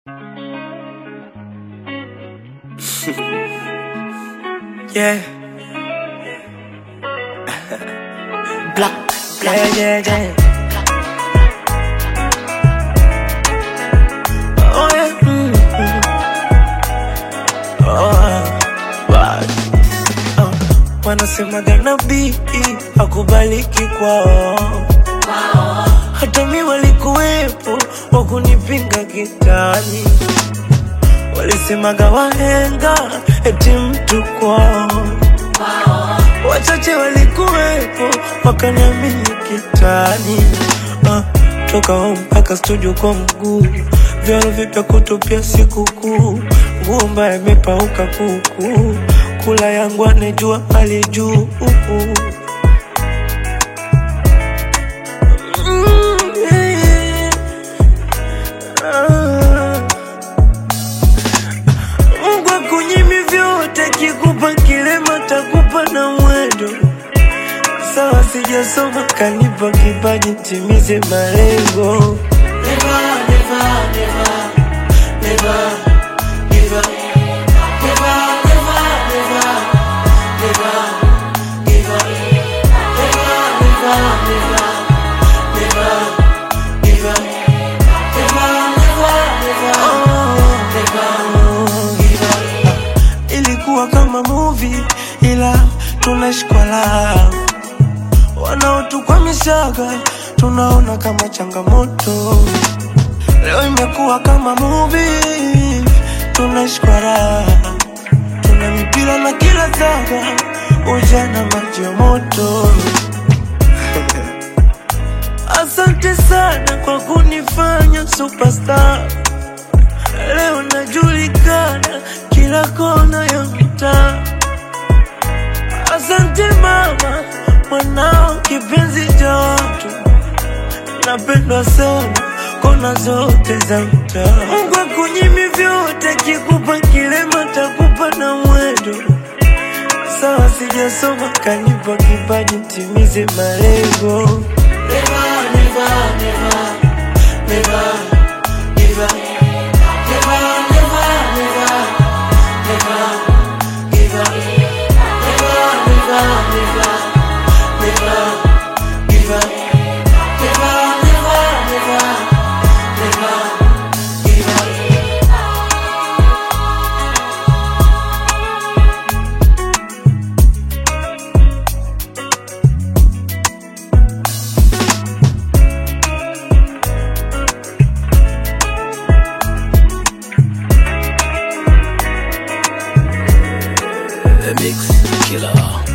Yeah. Black, yeah, yeah, yeah. Oh, yeah. mm, mm. Oh, bad. Oh, wanasemaga nabii akubaliki kwao, hata mi walikuwepo wakunipinga kitani, walisemaga wahenga eti mtu kwao wachache walikuwepo wakaniamini kitani ah, toka home mpaka studio kwa mguu vyaro vipya kutupia sikukuu nguo mbaya imepauka kuku kula yangu anejua hali juu Mm, yeah. Ah. Mungu akunyimi vyote, kikupa kilema takupa na mwendo. Sawa, sijasoma kanipa kipaji, timize malengo. Never, never, never, never give up. Never, never, never, never give up. Never, never, never, never give up. Never, never, never, never give up. Ilikuwa kama movie ila tunashikwa la wanaotukwamishaga tunaona kama changamoto. Leo imekuwa kama movie tunashikwa raha, tuna mipira na kila saga, ujana maji ya moto. Asante sana kwa kunifanya superstar. Leo najulikana kila kona ya mtaa. Asante mama, mwanao kipenzi cha watu, napendwa sana kona zote za mtaa. Mungu akunyimi vyote, kikupa kilema takupa na mwendo. Sawa, sijasoma kanipa kipaji, timize malengo. Never, never, never, never give up. Never, never, never, never give up. Never, never, never, never give up. Never, never, never, never give up. The Mix Killer.